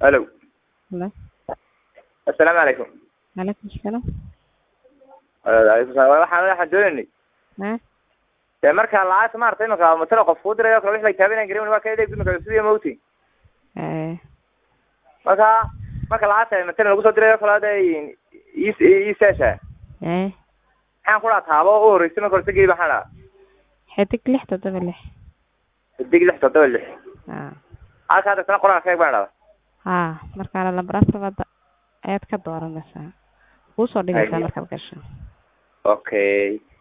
alo Hello. assalaamu calaykum Alaikum salaam. alaykum salaam waxaan waxaan doonaynay Ha? dee marka lacagta maarata imanka matala qof kuu dirayo kale wix la taabinayn garin waa ka edeeg imanka sidii mawti Eh, marka marka lacagta matala lagu soo dirayo kale hada iseesha eh. maxaan ku dhaha taabo u horreysay marka horta geli maxaan dhaha Xidig lix toddoba lix. xidig lix toddoba lix Ha. halka hadda sana qoraan sheeg baan dhaha Ha, marka lambar afar ayaad ka dooranaysaa. Kuu soo dhigaysaa Haye. markaad gasho. okay